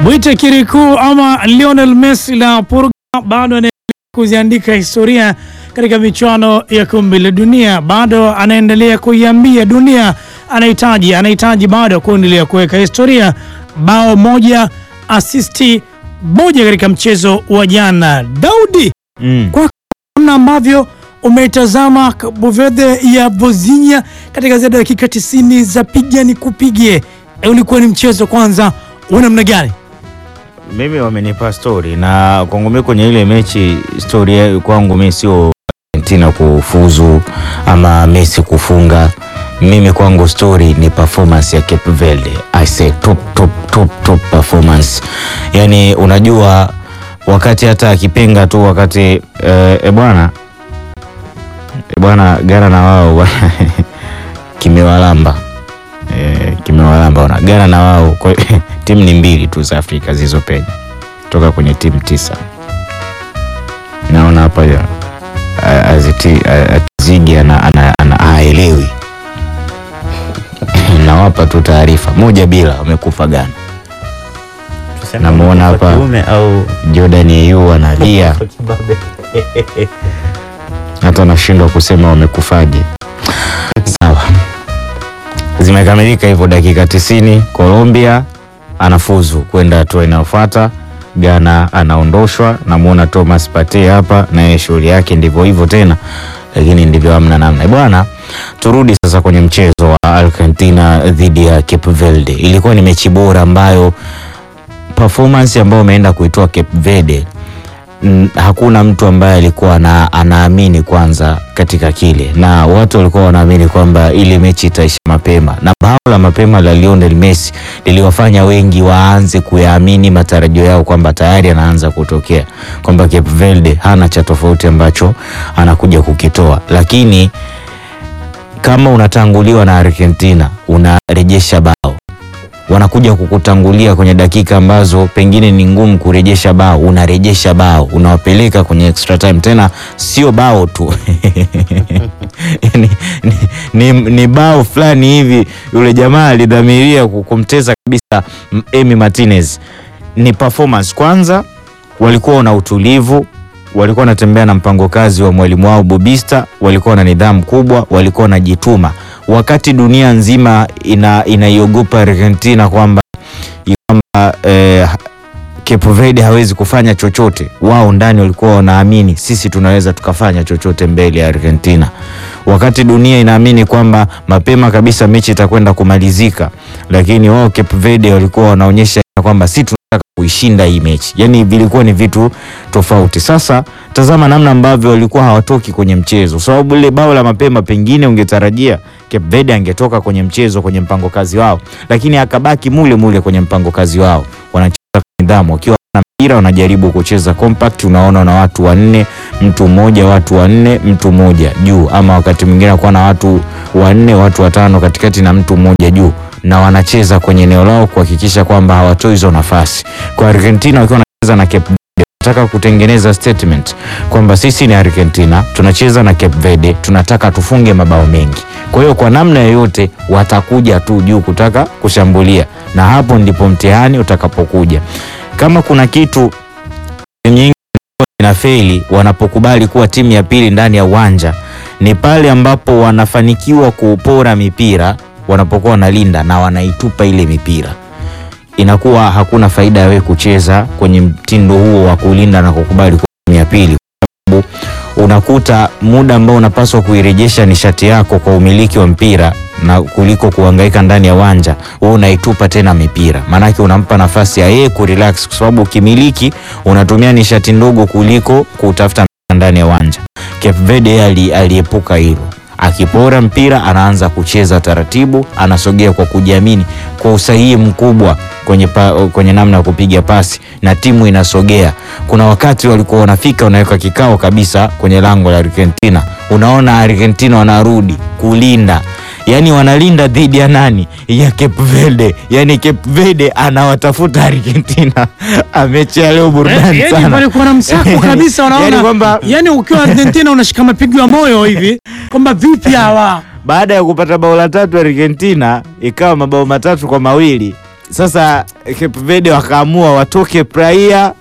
Mwite Kirikou ama Lionel Messi la Portugal bado anaendelea kuziandika historia katika michuano ya kombe la dunia, bado anaendelea kuiambia dunia anahitaji anahitaji bado kuendelea kuweka historia. Bao moja, asisti moja katika mchezo wa jana. Daudi, Mm. kwa namna ambavyo umetazama Cabo Verde ya Vozinha katika zaidi ya dakika 90 za piga ni kupige, e, ulikuwa ni mchezo kwanza wa namna gani? Mimi wamenipa story na kwangu mimi kwenye ile mechi story ya- kwangu mimi sio Argentina kufuzu ama Messi kufunga. Mimi kwangu story ni performance ya Cape Verde. I say top top top top performance. Yaani unajua wakati hata akipenga tu wakati eh, e bwana e bwana Ghana na wao bwana, kimewalamba eh, kimewalamba ona Ghana na wao kwa timu ni mbili tu za Afrika zilizopenya toka kwenye timu tisa. Naona hapa ya a- aziti- a- Atizigi ana- ana- ana- haelewi. Nawapa tu taarifa moja bila, wamekufa Ghana. Tuseme Namuona kwa hapa. kiume au Jordan Ayew analia, kwa kibabe. hata anashindwa kusema wamekufaje. Sawa, zimekamilika hivyo dakika 90. Colombia anafuzu kwenda hatua inayofuata. Ghana anaondoshwa. Namuona Thomas Partey hapa, naye shughuli yake ndivyo hivyo tena, lakini ndivyo hamna namna bwana. Turudi sasa kwenye mchezo wa Argentina dhidi ya Cape Verde. Ilikuwa ni mechi bora ambayo performance ambayo umeenda kuitoa Cape Verde n- hakuna mtu ambaye alikuwa ana, anaamini kwanza katika kile, na watu walikuwa wanaamini kwamba ile mechi itaisha mapema, na bao la mapema la Lionel Messi liliwafanya wengi waanze kuyaamini matarajio yao kwamba tayari anaanza kutokea, kwamba Cape Verde hana cha tofauti ambacho anakuja kukitoa, lakini kama unatanguliwa na Argentina unarejesha bao wanakuja kukutangulia kwenye dakika ambazo pengine ni ngumu kurejesha bao, unarejesha bao, unawapeleka kwenye extra time. Tena sio bao tu ni, ni, ni, ni bao fulani hivi, yule jamaa alidhamiria ku- kumteza kabisa M- Emi Martinez. Ni performance kwanza, walikuwa na utulivu walikuwa wanatembea na mpango kazi wa mwalimu wao Bobista, walikuwa na nidhamu kubwa, walikuwa wanajituma, wakati dunia nzima ina inaiogopa Argentina kwamba kwamba eh, Cape Verde hawezi kufanya chochote. Wao ndani walikuwa wanaamini sisi tunaweza tukafanya chochote mbele ya Argentina, wakati dunia inaamini kwamba mapema kabisa mechi itakwenda kumalizika, lakini wao Cape Verde walikuwa wanaonyesha kwamba si tunataka kuishinda hii mechi. Yani vilikuwa ni vitu tofauti. Sasa tazama namna ambavyo walikuwa hawatoki kwenye mchezo, sababu ile bao la mapema pengine ungetarajia Cape Verde angetoka kwenye mchezo kwenye mpango kazi wao, lakini akabaki mule mule kwenye mpango kazi wao, wanacheza kwa nidhamu wakiwa na mpira wanajaribu kucheza compact. Unaona na watu wanne, mtu mmoja, watu wanne, mtu mmoja juu, ama wakati mwingine akuwa na watu wanne, watu watano katikati na mtu mmoja juu, na wanacheza kwenye eneo lao kuhakikisha kwamba hawatoi hizo nafasi. Kwa Argentina wakiwa wanacheza na Cape Verde, wanataka kutengeneza statement kwamba sisi ni Argentina, tunacheza na Cape Verde, tunataka tufunge mabao mengi. Kwa hiyo kwa namna yoyote watakuja tu juu kutaka kushambulia, na hapo ndipo mtihani utakapokuja. Kama kuna kitu timu nyingi inafeli wanapokubali kuwa timu ya pili ndani ya uwanja ni pale ambapo wanafanikiwa kupora mipira wanapokuwa wanalinda na wanaitupa ile mipira, inakuwa hakuna faida ya wewe kucheza kwenye mtindo huo wa kulinda na kukubali kuwa timu ya pili, kwa sababu unakuta muda ambao unapaswa kuirejesha nishati yako kwa umiliki wa mpira na kuliko kuhangaika ndani ya uwanja, wewe unaitupa tena mipira, maanake unampa nafasi ya yeye kurelax, kwa sababu ukimiliki unatumia nishati ndogo kuliko kutafuta mpira ndani ya uwanja. Cape Verde yeye ali, aliepuka hilo, akipora mpira anaanza kucheza taratibu, anasogea kwa kujiamini, kwa usahihi mkubwa kwenye, pa, kwenye namna ya kupiga pasi na timu inasogea. Kuna wakati walikuwa wanafika wanaweka kikao kabisa kwenye lango la Argentina, unaona Argentina wanarudi kulinda yaani wanalinda dhidi ya nani? Ya Cape Verde. Yaani Cape Verde anawatafuta Argentina. Amechea leo burudani yani sana. walikuwa na msako kabisa, wanaona Yaani kwamba- yani ukiwa Argentina unashika mapigo ya moyo hivi kwamba vipi hawa Baada ya kupata bao la tatu Argentina ikawa mabao matatu kwa mawili sasa Cape Verde wakaamua watoke Praia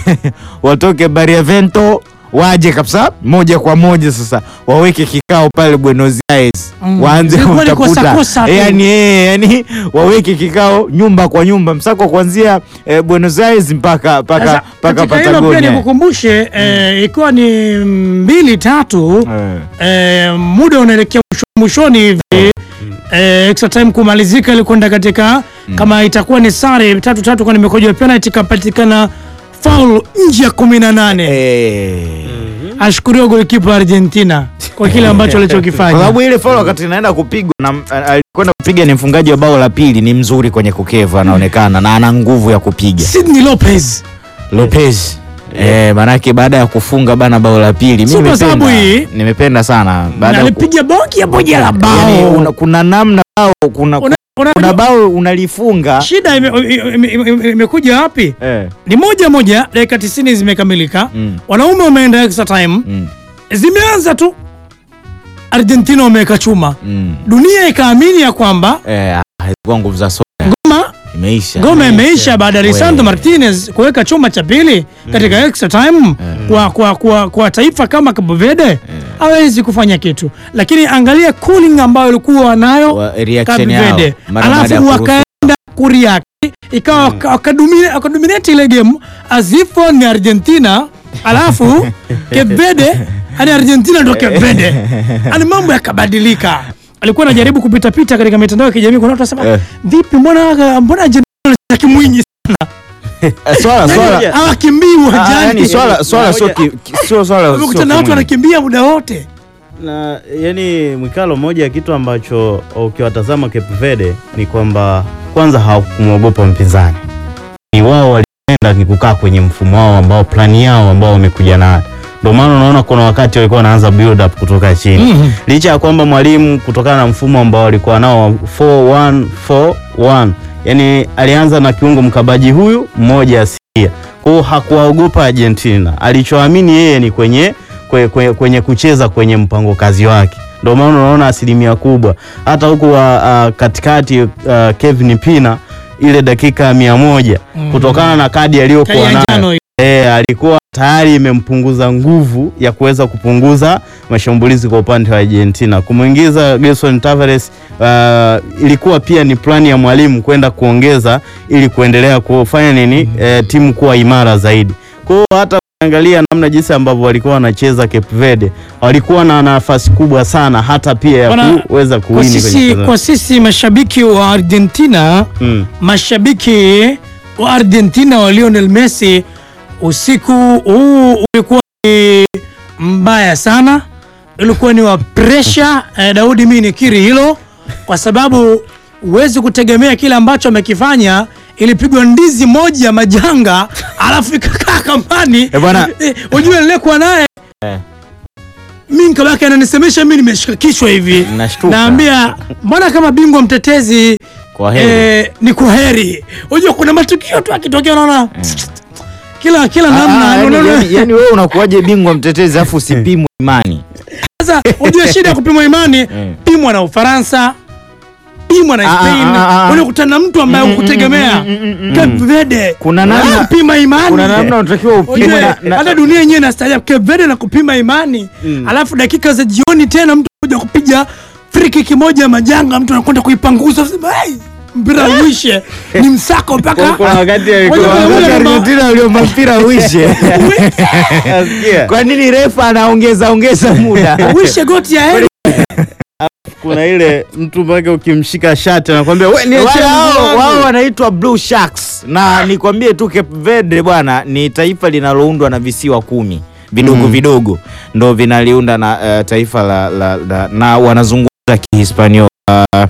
watoke Barlavento waje kabisa moja kwa moja sasa waweke kikao pale Buenos Aires Mm. waanze Ilikuwa ni kutafuta kosa-kosa tu. yani, eh, yani waweke kikao nyumba kwa nyumba msako kuanzia eh, Buenos Aires mpaka mpaka Sasa, mpaka katika hilo pia Patagonia. nikukumbushe eh, ikiwa ni mbili tatu Eh. eh, muda unaelekea mwisho- mwishoni hivi eh, extra time kumalizika ili kwenda katika kama itakuwa ni sare tatu tatu kwa nimekoja penalty ikapatikana foul nje ya kumi na nane Eh. ashukuriwa golikipa Argentina kwa kile ambacho kwa alichokifanya. sababu ile foul wakati inaenda kupigwa na a- alikwenda kupiga ni mfungaji wa bao la pili, ni mzuri kwenye kukevu, anaonekana na ana nguvu ya kupiga Sydney Lopez Lopez. Eh, manake baada ya kufunga bana bao la pili Sio mimi kwa sababu nimependa, hii- nimependa sana baada ya ku- alipiga bongi ya moja la bao. yani, una, kuna namna bao kuna, Una- una- kuna bao unalifunga shida ime- ime- ime- ime- imekuja wapi? eh. Ni moja moja, dakika 90 zimekamilika, Mm. wanaume wameenda extra time, Mm. zimeanza tu, Argentina wameweka chuma, Mm. dunia ikaamini ya kwamba Eh, hazikuwa nguvu za soka ngoma imeisha. ngoma imeisha baada ya Lisandro We. Martinez kuweka chuma cha pili katika extra time kwa, kwa, kwa, kwa taifa kama Cabo Verde hawezi kufanya kitu, lakini angalia cooling ambayo ilikuwa nayo Wa- reaction Cabo yao, Verde, mara baada ya alafu kuruhusu. wakaenda kuriaki ikawa waka- wakadumine- wakadominate ile game as if ni Argentina alafu Cape Verde ani Argentina ndo Cape Verde ani mambo yakabadilika. Alikuwa anajaribu kupita pita katika mitandao ya kijamii, kuna watu wanasema Eh. vipi, mbona mbona Argentina wanacheza kimwinyi Eh, swala swala hawakimbii Ah, uwanjani, yani swala swala Na sio moja- ki- ki- sio swala sio umekuta na watu kimwili. wanakimbia muda wote. na yani Mwikalo, moja ya kitu ambacho ukiwatazama Cape Verde ni kwamba kwanza hawakumwogopa mpinzani, ni wao walienda ni kukaa kwenye mfumo wao ambao plani yao ambao wamekuja nayo. Ndio maana unaona kuna wakati walikuwa wanaanza build up kutoka chini Mhm. licha ya kwamba mwalimu kutokana na mfumo ambao walikuwa nao wa 4141 yani alianza na kiungo mkabaji huyu mmoja asilia, kwa hiyo hakuwaogopa Argentina. Alichoamini yeye ni kwenye, kwenye, kwenye, kwenye kucheza kwenye mpango kazi wake, ndio maana unaona asilimia kubwa hata huku wa, uh, katikati uh, Kevin Pina ile dakika mia moja Mhm. kutokana na kadi Kadi aliyokuwa ya nayo njano hiyo. E, alikuwa tayari imempunguza nguvu ya kuweza kupunguza mashambulizi kwa upande wa Argentina. Kumwingiza Gerson Tavares uh, ilikuwa pia ni plani ya mwalimu kwenda kuongeza ili kuendelea kufanya nini eh, timu kuwa imara zaidi. Kwa hiyo hata angalia namna jinsi ambavyo walikuwa wanacheza Cape Verde, walikuwa na nafasi kubwa sana hata pia ya Bwana, kuweza Kwa kuwini kwenye sisi, mchezo. kwa sisi mashabiki wa Argentina Mm. mashabiki wa Argentina wa Lionel Messi, usiku huu ulikuwa ni mbaya sana, ulikuwa ni wa pressure. Eh, Daudi, mimi nikiri hilo, kwa sababu huwezi kutegemea kile ambacho amekifanya. Ilipigwa ndizi moja majanga, alafu ikakaa kambani. Eh, bwana. Eh, Unajua nilikuwa naye Eh. mimi nikabaki ananisemesha mimi nimeshika kichwa hivi, Nashtuka. naambia mbona kama bingwa mtetezi Kwa heri. Eh, ni kwa heri. Unajua kuna matukio tu akitokea unaona kila kila Ah, namna ah, yani- unaona- yani- yani wewe unakuwaje bingwa mtetezi afu usipimwe imani Sasa unajua shida ya kupimwa imani, pimwa na Ufaransa, pimwa na Ah, Spain, ah, ah, ah. unakutana na mtu ambaye ukutegemea Cape Verde, Kuna namna- Ah, pima imani kuna namna unatakiwa upimwe Ujue, na- na- hata dunia yenyewe inastaajabu Cape Verde na kupima imani alafu dakika za jioni tena mtu kuja kupiga free kick moja majanga, mtu anakwenda kuipanguza unasema, "Hey, mpira uishe, ni msako mpaka Kuna wakati alikuwa- Moja kwa moja Wakati kwamba- Argentina waliomba mpira uishe Nasikia. kwa nini refa anaongeza ongeza muda uishe goti ya heri kuna ile mtu mpaka ukimshika shati anakwambia we Wale niachie mguu hao wangu." wao wanaitwa Blue Sharks na nikwambie tu Cape Verde bwana ni taifa linaloundwa na visiwa kumi vidogo Mm. vidogo ndo vinaliunda na eh, taifa la, la, la na wanazungumza Kihispaniola uh,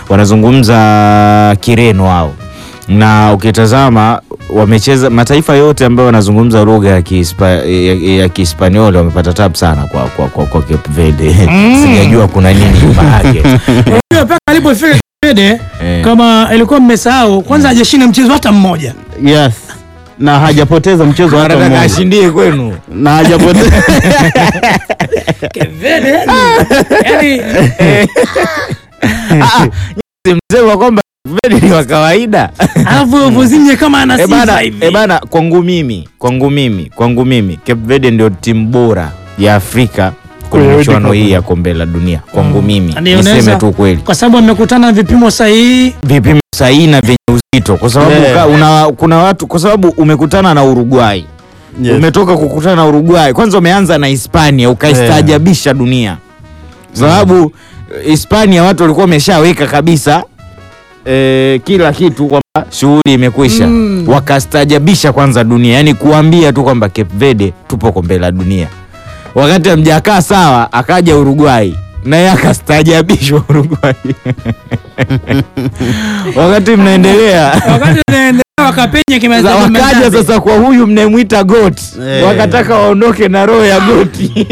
wanazungumza Kireno wao na ukitazama wamecheza mataifa yote ambayo wanazungumza lugha ya Kihispa, ya, ya Kihispaniola wamepata tabu sana kwa, kwa, kwa, kwa Cape Verde sijajua kuna nini nyuma yake Unajua mpaka alipofika Cape Verde Eh. kama ilikuwa mmesahau kwanza hajashinda mchezo hata mmoja yes na hajapoteza mchezo hata anataka mmoja ashindie kwenu na hajapoteza Cape Verde yani, yani msema kwamba Verde ni wa kawaida alafu Vozinha kama ana Eh sifa bana, hivi eh bana, kwangu mimi kwangu mimi kwangu mimi Cape Verde ndio timu bora ya Afrika kwenye Kwenye michuano World Cup. hii ya kombe la dunia kwangu mimi, Ndio, unaweza- niseme tu kweli, kwa sababu amekutana na vipimo sahihi vipimo sahihi na vyenye uzito, kwa sababu Yeah. ka- una, kuna watu, kwa sababu umekutana na Uruguay Yes. umetoka kukutana na Uruguay, kwanza umeanza na Hispania ukaistaajabisha dunia, sababu eh, Hispania watu walikuwa wameshaweka kabisa eh, kila kitu kwamba shughuli imekwisha Mm. wakastaajabisha kwanza dunia, yani kuambia tu kwamba Cape Verde tupo kombe la dunia. Wakati hamjakaa sawa, akaja Uruguay naye akastaajabishwa Uruguay wakati mnaendelea wakati unaendelea wakapenya Sasa kimeza wakaja sasa kwa huyu mnayemwita goti Eh. wakataka waondoke na roho ya goti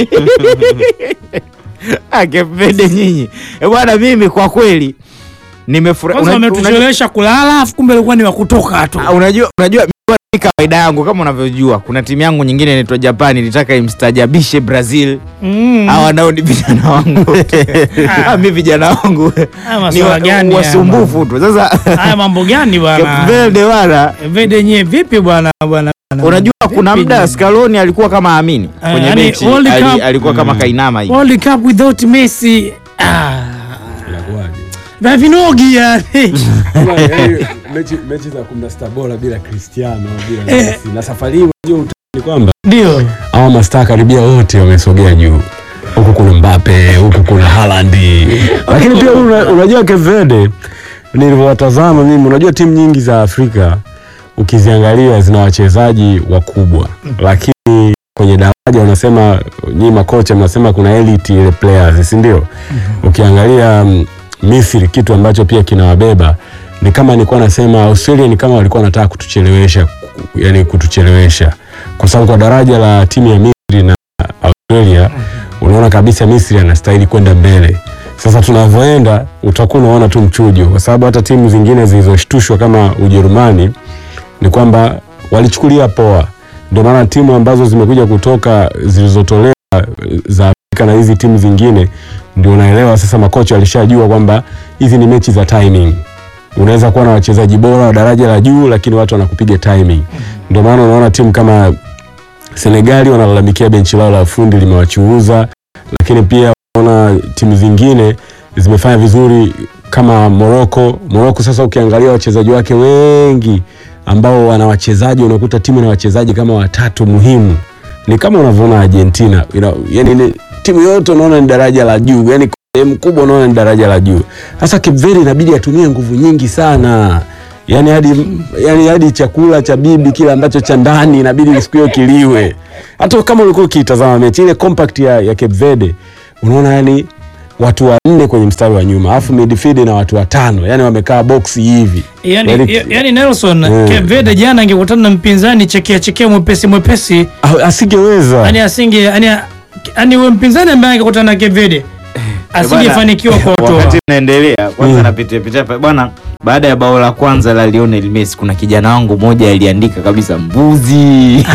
akepende nyinyi Eh, bwana mimi kwa kweli nimefurahi kwanza Unajua- unajua- wametuchelewesha kulala afu kumbe ilikuwa ni wa kutoka tu Ah, unajua unajua mimi kawaida yangu kama unavyojua kuna timu yangu nyingine inaitwa Japan ilitaka imstajabishe Brazil Mm. hawa nao ni vijana wangu Ah, mi vijana wangu Haya ni masuala wa- gani haya wasumbufu tu sasa haya mambo gani bwana Cape Verde bwana Vede nye vipi bwana bwana bwana? Unajua kuna Vipi muda nye? Scaloni alikuwa kama amini Eh, kwenye yani mechi World ali, Cup- alikuwa kama kainama hivi. World Cup without Messi ah Inakuwaje? vavinogi yani Kama, yaani, mechi mechi za 16 bora bila Cristiano bila Eh. Messi na safari hii unajua utani ni kwamba ndio hawa mastaa karibia wote wamesogea juu huku kuna Mbappe huku kuna Haaland lakini pia una, unajua Cape Verde nilivyowatazama mimi unajua timu nyingi za Afrika ukiziangalia zina wachezaji wakubwa lakini kwenye daraja unasema nyinyi makocha mnasema kuna elite ile players si ndio ukiangalia mm, Misri kitu ambacho pia kinawabeba ni kama nilikuwa nasema Australia ni kama walikuwa wanataka kutuchelewesha ku- yani kutuchelewesha kwa sababu kwa daraja la timu ya Misri na Australia unaona kabisa Misri anastahili kwenda mbele. Sasa tunavyoenda utakuwa unaona tu mchujo, kwa sababu hata timu zingine zilizoshtushwa kama Ujerumani ni kwamba walichukulia poa. Ndio maana timu ambazo zimekuja kutoka zilizotolewa eh, za Afrika na hizi timu zingine, ndio unaelewa sasa, makocha walishajua kwamba hizi ni mechi za timing. Unaweza kuwa na wachezaji bora wa daraja la juu, lakini watu wanakupiga timing. Ndio maana unaona timu kama Senegali wanalalamikia benchi lao la ufundi limewachuuza, lakini pia unaona timu zingine zimefanya vizuri kama Morocco. Morocco sasa ukiangalia wachezaji wake wengi ambao wana wachezaji, unakuta timu na wachezaji kama watatu muhimu, ni kama unavyoona Argentina ina, yani ni, timu yote unaona ni daraja la juu, yani sehemu kubwa unaona ni daraja la juu. Sasa Cape Verde inabidi atumie nguvu nyingi sana yani hadi yani hadi chakula cha bibi kile ambacho cha ndani inabidi siku hiyo kiliwe. Hata kama ulikuwa ukitazama mechi ile compact ya, ya Cape Verde unaona yani watu wanne kwenye mstari wa nyuma alafu midfield na watu watano yani wamekaa box hivi yani, Yaani- ya- yani Nelson Mm. Cape Verde jana angekutana na mpinzani chekea chekea mwepesi mwepesi Ah, asingeweza yani asinge yani yani huyo mpinzani ambaye angekutana na Cape Verde asingefanikiwa kwa Wakati kuotoa mnaendelea kwanza Mm. napitia pitia pa- bwana, baada ya bao la kwanza la Lionel Messi kuna kijana wangu mmoja aliandika kabisa mbuzi.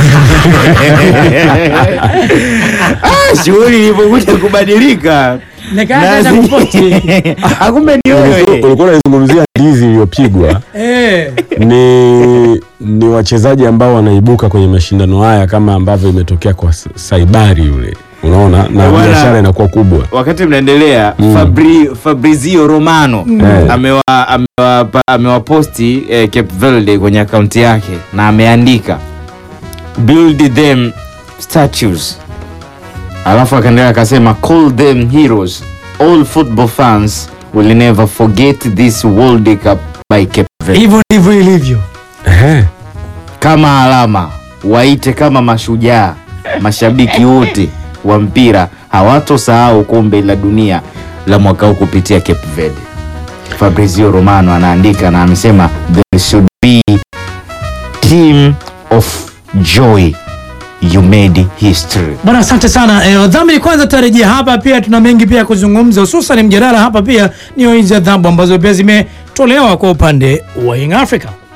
ah, shughuli ilipokuja kubadilika nikaanza Nazi- kupoti Akumbe ni wewe. ulikuwa unazungumzia ndizi iliyopigwa eh ni ni wachezaji ambao wanaibuka kwenye mashindano haya kama ambavyo imetokea kwa Sa- Saibari yule unaona na Bwana- biashara inakuwa kubwa wakati mnaendelea Mm. Fabri, Fabrizio Romano Eh. amewa amewa- amewaposti eh, Cape Verde kwenye akaunti yake na ameandika build them statues, alafu akaendelea akasema call them heroes all football fans will never forget this World Cup by Cape Verde. hivyo ndivyo ilivyo Ehe. Kama alama waite kama mashujaa, mashabiki wote wa mpira hawatosahau kombe la dunia la mwaka huu kupitia Cape Verde. Fabrizio Romano anaandika na amesema there should be team of joy you made history. Bwana, asante sana eh, dhamiri. Kwanza tarejea hapa, pia tuna mengi pia ya kuzungumza, hususan mjadala hapa pia ni hizi adhabu ambazo pia zimetolewa kwa upande wa Young Africa.